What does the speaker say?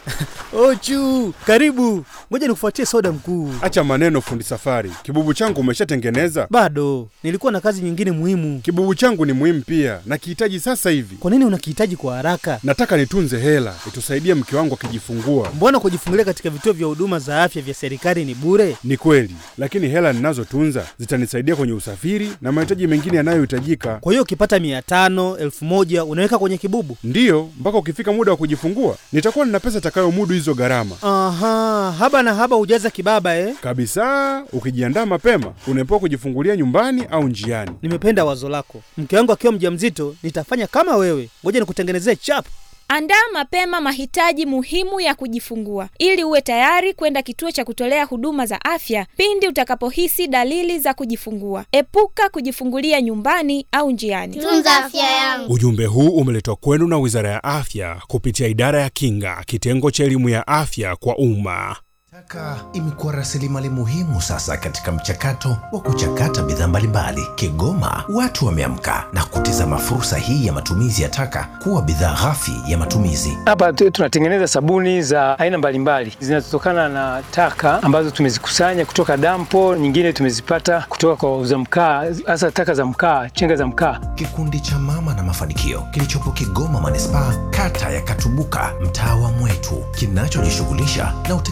Ochu, karibu. Ngoja nikufuatie soda mkuu. Acha maneno, fundi safari. Kibubu changu umeshatengeneza? Bado nilikuwa na kazi nyingine muhimu. Kibubu changu ni muhimu pia, nakihitaji sasa hivi. Kwa nini unakihitaji kwa haraka? Nataka nitunze hela itusaidie mke wangu akijifungua. Mbona kujifungulia katika vituo vya huduma za afya vya serikali ni bure? Ni kweli, lakini hela ninazotunza zitanisaidia kwenye usafiri na mahitaji mengine yanayohitajika. Kwa hiyo ukipata mia tano elfu moja unaweka kwenye kibubu? Ndiyo, mpaka ukifika muda wa kujifungua nitakuwa nina pesa itakayomudu hizo gharama Aha, haba na haba hujaza kibaba eh? kabisa. Ukijiandaa mapema, unaepuka kujifungulia nyumbani au njiani. Nimependa wazo lako. Mke wangu akiwa mjamzito nitafanya kama wewe. Ngoja nikutengenezee chap. Andaa mapema mahitaji muhimu ya kujifungua ili uwe tayari kwenda kituo cha kutolea huduma za afya pindi utakapohisi dalili za kujifungua. Epuka kujifungulia nyumbani au njiani. Tunza afya yangu. Ujumbe huu umeletwa kwenu na Wizara ya Afya kupitia Idara ya Kinga, kitengo cha elimu ya afya kwa umma. Taka imekuwa rasilimali muhimu sasa katika mchakato wa kuchakata bidhaa mbalimbali. Kigoma watu wameamka na kutizama fursa hii ya matumizi ya taka kuwa bidhaa ghafi ya matumizi. Hapa tu- tunatengeneza sabuni za aina mbalimbali zinazotokana na taka ambazo tumezikusanya kutoka dampo, nyingine tumezipata kutoka kwa wauza mkaa, hasa taka za mkaa, chenga za mkaa. Kikundi cha Mama na Mafanikio kilichopo Kigoma manispaa, kata ya Katubuka, mtaa wa Mwetu, kinachojishughulisha na